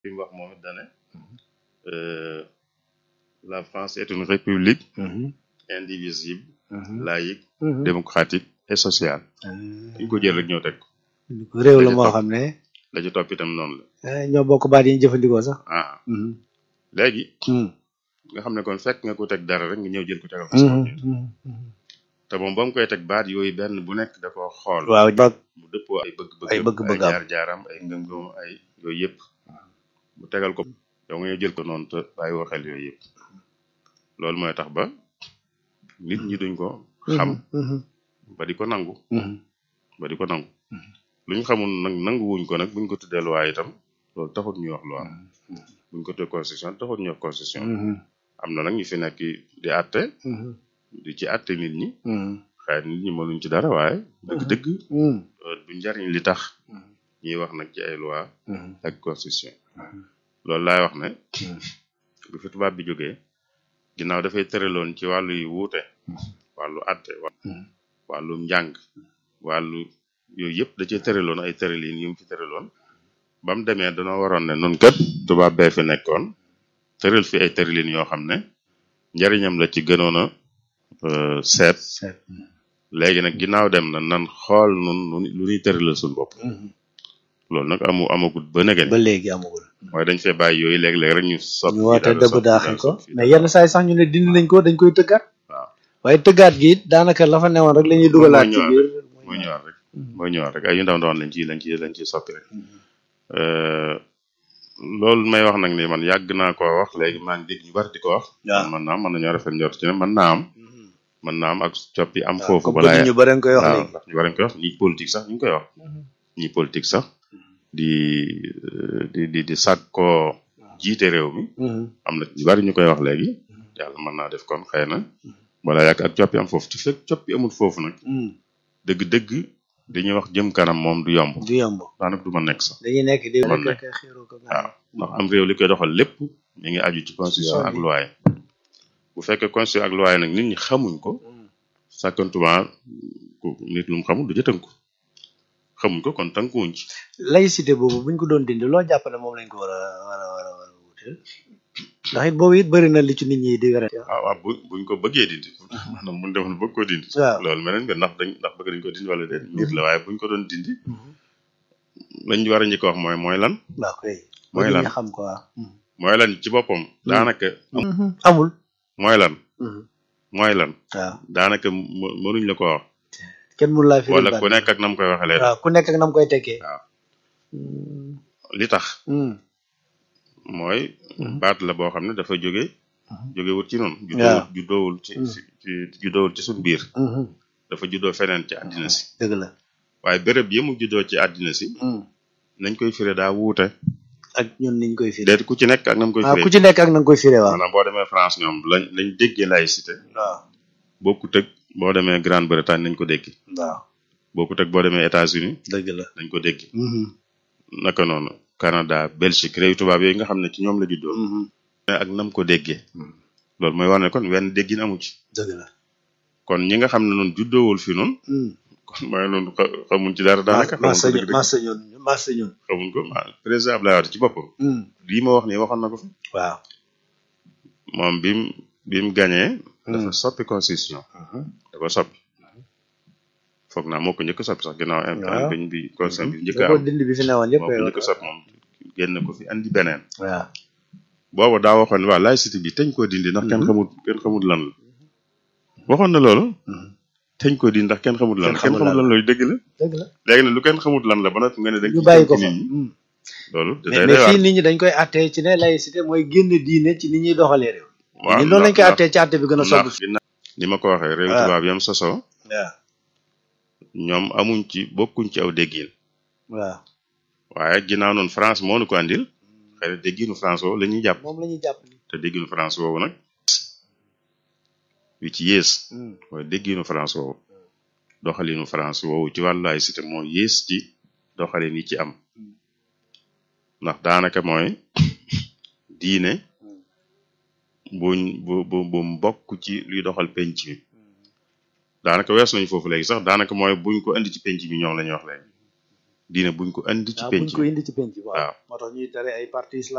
li mu wax moom it dane la France est une république indivisible laïque démocratique et sociale dañ ko jël rek ñëw teg ko réew la moo xam ne la ci topp itam noonu la ñoo bokk baat yi ñu jëfandikoo sax ah léegi nga xam ne kon fekk nga ko teg dara rek nga ñëw jël ko tegal ko sa bopp te moom ba mu koy teg baat yooyu benn bu nekk da koo xool waaw mu dëppoo ay bëgg-bëgg ay bëgg-bëgg am jaar-jaaram ay ngëm-ngëm ay yooyu yëpp mu tegal ko yow nga ñëw jël ko noonu te bàyyi woo xel yooyu yëpp loolu mooy tax ba nit ñi duñ ko xam ba di ko nangu ba di ko nangu lu ñu xamul nag nangu wuñ ko nag buñ ko tuddee loi itam loolu taxut ñuy wax loi buñ ko tuddee constitution taxut ñuy wax constitution am na nag ñu fi nekk di àtte di ci àtte nit ñi xëy na nit ñi mënuñ ci dara waaye dëgg-dëgg du njariñ li tax ñuy wax nag ci ay loi ak constitution loolu laay wax ne bu fi tubaab bi jógee ginnaaw dafay tëraloon ci wàllu yu wuute wàllu àtte wàllu njàng wàllu yooyu yëpp da cee tëraloon ay tëralin yu mu fi tëraloon ba mu demee danoo waroon ne nun kat tubaab bee fi nekkoon tëral fi ay tëralin yoo xam ne njariñam la ci gënoon a seet léegi nag ginnaaw dem na nan xool nun lu ñuy tëralal suñu bopp loolu nag amu amagut ba negeen ba léegi amagul mooy dañ fee bàyyi yooyu léeg-léeg rek ñu soppi ñu woote dëbb daaxe ko mais yenn saa yi sax ñu ne dindi nañ ko dañ koy tëggaat waaye tëggaat gi it daanaka la fa newoon rek la ñuy dugalaat ci biir mooy ñëwaat rek mooy ñëwaat rek ay yu ndaw ndawoon lañ ci lañ ci lañ ci soppi rek loolu may wax nag ni man yàgg naa ko wax léegi maa ngi dégg ñu bari di ko wax man naa am mën nañoo rafet njort ci ne mën naa am mën naa am ak coppi am foofu balaa ñu bari koy wax waaw ndax ñu bari koy wax ñi politique sax ñu ngi koy wax ñi politique sax di di di di sàkkoo jiite réew mi am na ñu bari ñu koy wax léegi yàlla mën naa def kon xëy na balaa yàgg ak coppi am foofu te fekk coppi amul foofu nag dëgg-dëgg dañuy wax jëm kanam moom du yomb du yomb daanaka du ma nekk sax dañuy nekk di man nekk waaw ndax am réew li koy doxal lépp mi ngi aju ci constitution ak loi bu fekkee constitution ak loi nag nit ñi xamuñ ko sàkkantuma nit lu mu xamul du ca tënku xamuñ ko kon tënkuwuñ ci laïcité boobu buñ ko doon dindi loo jàpp ne moom lañ ko war a war a war a war a wuteel ndax it boobu it bëri na li ci nit ñi di wér waaw waaw bu buñ ko bëggee dindi maanaam buñ demoon bëgg ko dindi waaw loolu meneen nga ndax dañ ndax bëgg dañ ko dindi wala déet mbir la waaye buñ ko doon dindi lañ war a njëkk wax mooy mooy lan waaw kay mooy lan xam ko waaw mooy lan ci boppam daanaka amul mooy lan mooy lan waaw daanaka mënuñ la ko wax kenn mënu laa fi wala ku nekk ak nam koy waxee leen waaw ku nekk ak nam koy tekkee waaw li tax mooy baat la boo xam ne dafa jóge jóge wut ci noonu juddoowul juddoowul ci ci juddoowul ci suñ biir dafa juddoo feneen ci àddina si dëgg la waaye béréb yi mu juddoo ci àddina si nañ koy firé daa wuute ak ñun niñ koy firé déet ku ci nekk ak nam koy waaw firé ku ci nekk ak nam koy firé waaw maanaam boo demee France ñoom lañ lañ déggee laïcité waaw bokkut ak boo demee Grande-Bretagne nañ ko dégg waaw bokkut ak boo demee États-Unis dëgg la nañ ko dégg naka noonu Canada Belgique réew tubaab yooyu nga xam ne ci ñoom la juddoo ak nam ko déggee loolu mooy wane kon wenn déggin amu ci dëgg la kon ñi nga xam ne noonu juddoowul fi noonu kon mooy noonu xamuñ ci dara daanaka massa ñun massa ñun massa ñun xamuñ ko président Abdoulaye Wade ci boppam lii ma wax nii waxoon na ko fi waaw moom bim bim gañee dafa soppi constitution da ko soppi foog naa moo ko njëkk soppi sax ginnaaw waaw biñ bi constitution bi njëkk da am ko dindi bi fi newoon yëpp moo ko njëkk soppi moom génn ko fi andi beneen waaw booba daa waxoon waa laïcité bi teñ koo dindi ndax kenn xamul kenn xamul lan la waxoon na loolu teñ koo dindi ndax kenn xamul lan la Kenn kenn xamul xamul lan la dëgg la dëgg la léegi nag lu kenn xamul lan la ba noppi nga ne dañ ñu ci bàyyi ko tënk fa nit ñi loolu mais day mais day fii waar nit ñi dañ koy attee ci ne laïcité mooy génn diine ci ni ñuy doxalee réew waaw ñun loolu lañ koy ndax- attee ci atte bi gën a sob ndax ginnaaw ni ma ko waxee réew waaw. tubaab yam sosoo waaw ñoom amuñ ci bokkuñ ci aw déggin waaw waaye ginnaaw noonu France moo nu ko andil xëy na dégginu France woowu la ñuy jàpp moom la ñuy jàpp ni te dégginu France woowu nag wi ci yées mooy dégginu France woowu doxalinu France woowu ci wàllu laïcité moo yées ci doxalin yi ci am ndax daanaka mooy diine buñ bu bu bu mbokk ci luy doxal penc mi daanaka wees nañ foofu léegi sax daanaka mooy buñ ko indi ci penc mi ñoom la ñuy wax léegi diine buñ ko indi ci waaw penc buñ ko mi indi ci penc waaw waaw moo tax ñuy tere ay parti islam